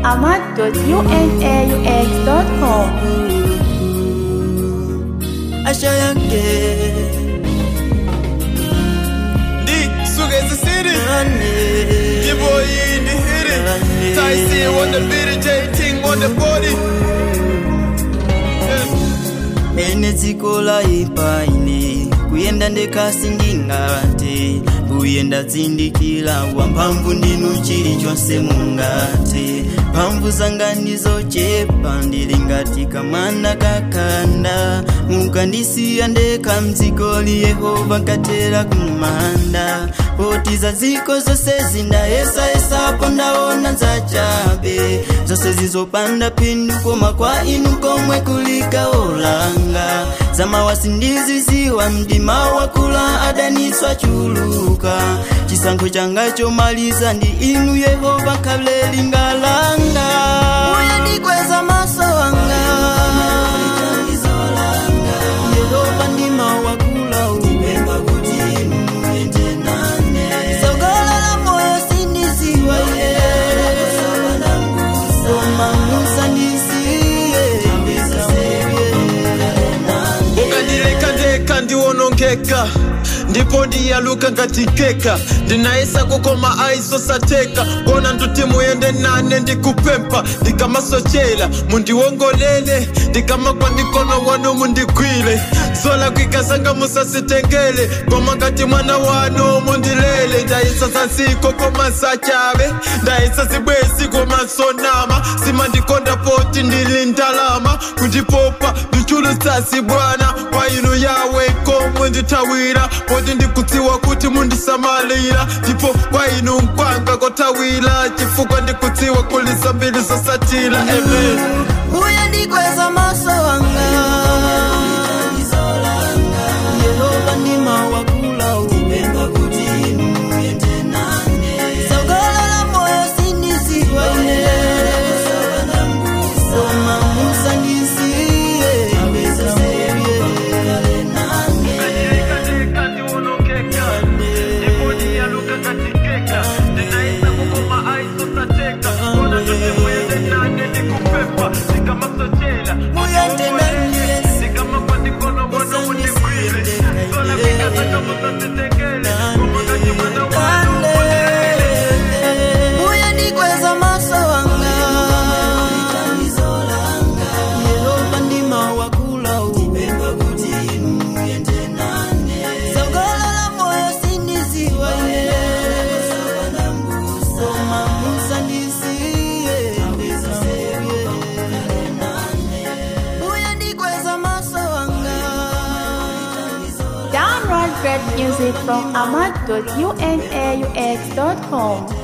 ahmad.unaux.com. asha yake Ndi Sugezi City. nane Your boy in the hit it. Ty C on the beat, J Ting on the body. Yeah. ene dziko laipa ine kuyenda ndekasindingate kuyenda dzindikira wamphamvu ndinu chilichonse mungate mphamvu zanga ndizochepa ndili ngati kamwana kakanda mukandisiya ndekha mdzikoli yehova nkatera kumanda poti za dziko zonse zindayesayesapo ndaona zachabe zonse zizopanda phindu koma kwa inu komwe kulika olanga zamawasi ndiziziwa mdima wakula adaniswa chuluka chisankho changa chomaliza ndi inu yehova khale lingalanga uye ndikweza maso wanga yehova ndima wakula upemba kuti inu muyende nane sogolola moyo sindiziwa ye koma musandisiye ukandileka ndeka ndiwonongeka ndipo ndiyaluka ngati keka ndinayesa kukoma aisosateka kona nduti muyende nane ndikupempa ndikamasochela mundiwongolele ndikamagwa mikono wanu mundigwile zola kwikasanga musasitengele koma ngati mwana wanu mundilele ndayisa zansiko koma sachave ndayisa zibwezi koma sonama simandikonda poti ndili ndalama kundipopa ndichulutsasi bwana kwa inu yawe komwe ndithawira poti ndikudziwa kuti mundisamalira ndipo kwa inu nkwanga kotawira chifukwa ndikudziwa kulisa mbili zosatira amen uye ndikweza maso wanga yehova ndima wakula upemba kuti inu muyende nane sogolola moyo sindiziwa ine koma musandisiye muyende nane uye ndikweza maso wanga yehova ndima wakula upemba kuti inu muyende nane sogolola moyo sindiziwa ine koma musandisiye uye ndikweza maso wanga Download great music from ahmad.unaux.com.